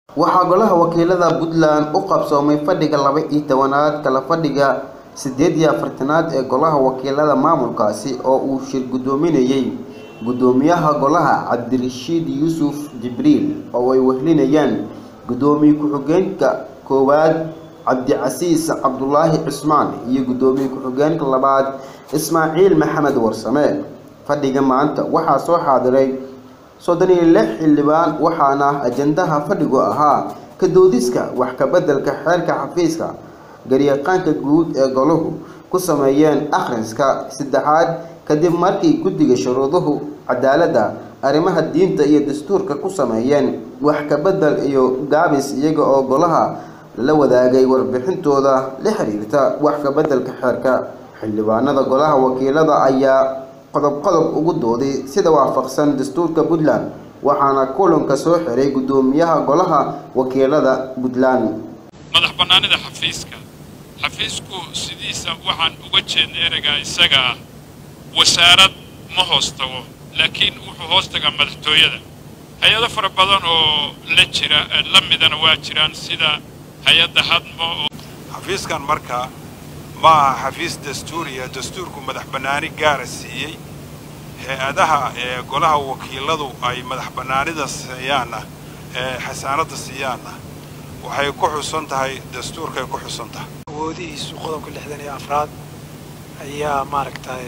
waxaa golaha wakiilada puntland u qabsoomay fadhiga laba iyo tobanaad kala fadhiga siddeed iyo afartanaad ee golaha wakiilada maamulkaasi oo uu shir guddoominayey guddoomiyaha golaha cabdirashiid yuusuf jibriil oo ay wehlinayaan guddoomiye ku-xigeenka koowaad cabdicasiis cabdulaahi cismaan iyo guddoomiye ku-xigeenka labaad ismaaciil maxamed warsame fadhiga maanta waxaa soo xaadiray soddon iyo lix xildhibaan waxaana ajandaha fadhigu ahaa ka doodiska wax ka beddelka xeerka xafiiska garyaqaanka guud ee golahu ku sameeyeen akhriska saddexaad kadib markii guddiga shuruuduhu cadaaladda arrimaha diinta iyo dastuurka ku sameeyeen wax ka beddel iyo gaabis iyaga oo golaha la wadaagay warbixintooda la xiriirta wax ka beddelka xeerka xildhibaanada golaha wakiilada ayaa qodob qodob ugu dooday sida waafaqsan dastuurka puntland waxaana kulanka soo xiray guddoomiyaha golaha wakiilada puntland madax bannaanida xafiiska xafiisku sidiisa waxaan uga jeednay ereygaa isaga ah wasaarad ma hoos tago laakiin wuxuu hoos tagaa madaxtooyada hay-ado fara badan oo la jira la midana waa jiraan sida hay-adda hadmo xafiiskan marka ma aha xafiis dastuuriya dastuurku madax bannaani gaara siiyey hay-adaha ee golaha wakiiladu ay madax bannaanida siiyaanna ee xasaanadda siiyaanna waxay ku xusan tahay dastuurkay ku xusan tahay awoodihiisu qodobka lixdan iyo afraad ayaa maaragtay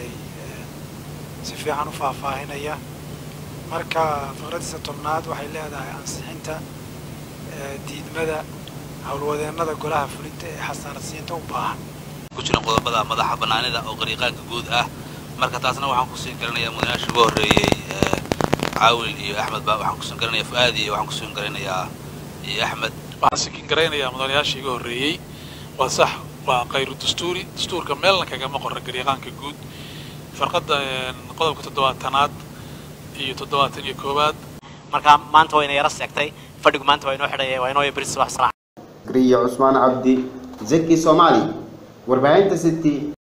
si fiican u faahfaahinaya marka faqradiisa tobnaad waxay leedahay ansixinta diidmada howlwadeennada golaha fulinta ee xasaanadsiinta u baahan ku jiran qodobada madaxa bannaanida oo qariiqaanka guud ah marka taasna waxaan kusiin garanayaa mudanayaasha uga horreeyey caawil iyo axmed ba waxaan kusiin garanayaa fu'aadi iyo waxaan kusiin garanayaa iyo axmed waxaan sikin garaynayaa mudanayaashii iga horreeyey waa sax waa khayru dastuuri dastuurka meelna kagama qorra gariiqaanka guud farqadda qodobka toddobaatanaad iyo toddobaatan iyo koowaad marka maanta wayna yara seegtay fadhigu maanta waa inoo xidhaya waa inoo beri subax salaax gariya cusmaan cabdi zaki soomaali warbaahinta city